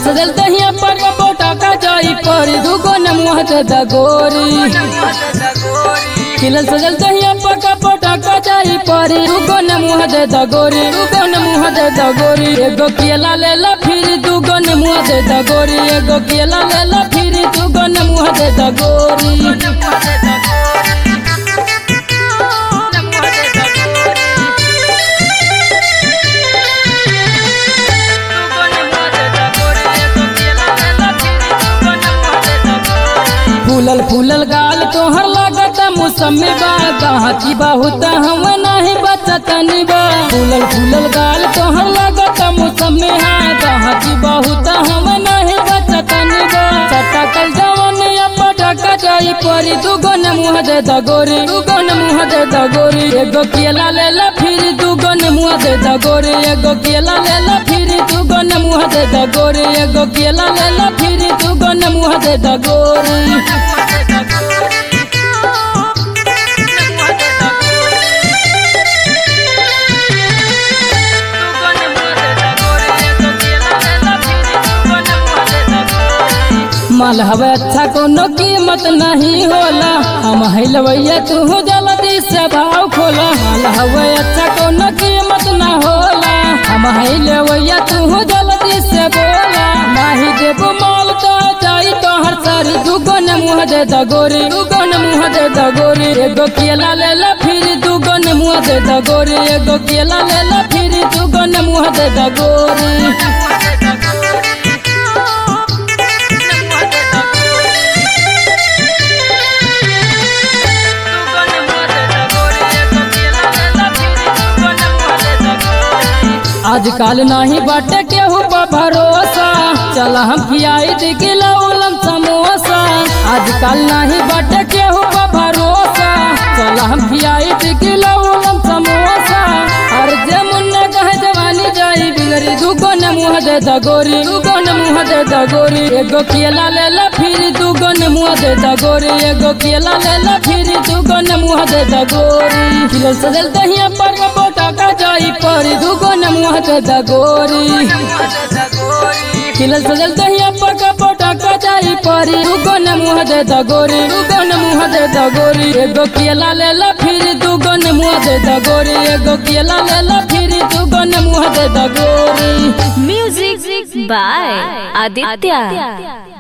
सजल दहिया पर बोटा का जाई पर दुगो न मुँह दे दगोरी खिलल सजल दहिया पर बोटा का जाई पर दुगो न मुँह दे दगोरी दुगो न मुँह दे दगोरी एगो केला ले ला फिर दुगो न मुँह दे दगोरी एगो केला ले ला फिर दुगो न मुँह दे दगोरी फूलल फूलल गाल तोहर लागत मौसमी बा कहाँ की बहुत हम नहीं बचतनी बा फूलल फूलल गाल तोहर लागत मौसमी हा कहाँ की बहुत हम नहीं बचतनी बा चटकल जवन पटका जाई परी दुगो न मुँह दे दगोरी दुगो न मुँह दे दगोरी एगो केला ले ला फिर दुगो न मुँह दे दगोरी एगो केला ले ला फिर दुगो न मुँह दे दगोरी एगो केला ले ला फिर दुगो न मुँह दे दगोरी माल हवे अच्छा कोनो कीमत नहीं होला हम हिलवैया तू जल्दी से भाव खोला माल हवे अच्छा कोनो कीमत ना होला हम हिलवैया तू जल्दी से बोला नहीं देबो माल तो जाई तो हर सारी दुगो न मुँह दे दगोरी दुगो न मुँह दे दगोरी एगो केला ले ला फिर दुगो न मुँह दे दगोरी एगो केला ले ला फिर दुगो न मुँह दे दगोरी आजकल नहीं बाटे केहू पर भरोसा चल हम खियाई दिखला उलम समोसा आजकल नहीं बाटे केहू पर भरोसा चल हम खियाई दिखला उलम समोसा और जे मुन्ना कहे जवानी जाई बिगड़ी दुगो न मुँह दे दगोरी दुगो न मुँह दे दगोरी एगो केला ले ला फिर दुगो न मुँह दे दगोरी एगो केला ले ला फिर दुगो न मुँह दे दगोरी खिलल सजल दहिया पर बोटा का जाई पर दुगो न मुँह दे दगोरी खिलल सजल दहिया पर बोटा का जाई पर दुगो न मुँह दे दगोरी दुगो न मुँह दे दगोरी एगो केला ले ला फिर दुगो न मुँह दे दगोरी एगो केला ले ला फिर दुगो न मुँह दे दगोरी Music by Aditya.